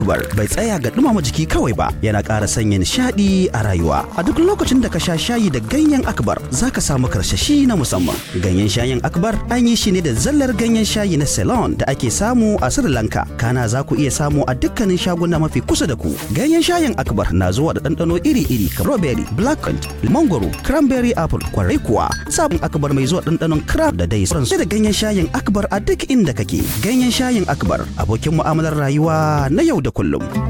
Akbar bai tsaya ga dumama jiki kawai ba yana ƙara sanya nishaɗi a rayuwa. A duk lokacin da ka sha shayi da ganyen Akbar za ka samu karshashi na musamman. Ganyen shayin Akbar an yi shi ne da zallar ganyen shayi na Ceylon da ake samu a Sri Lanka. Kana za ku iya samu a dukkanin shaguna mafi kusa da ku. Ganyen shayin Akbar na zuwa da ɗanɗano iri-iri kamar strawberry, blackcurrant, mangoro, cranberry apple, kwarai kuwa. Sabon Akbar mai zuwa ɗanɗanon crab da dai sauransu da ganyen shayin Akbar a duk inda kake. Ganyen shayin Akbar abokin mu'amalar rayuwa na yau da kullum.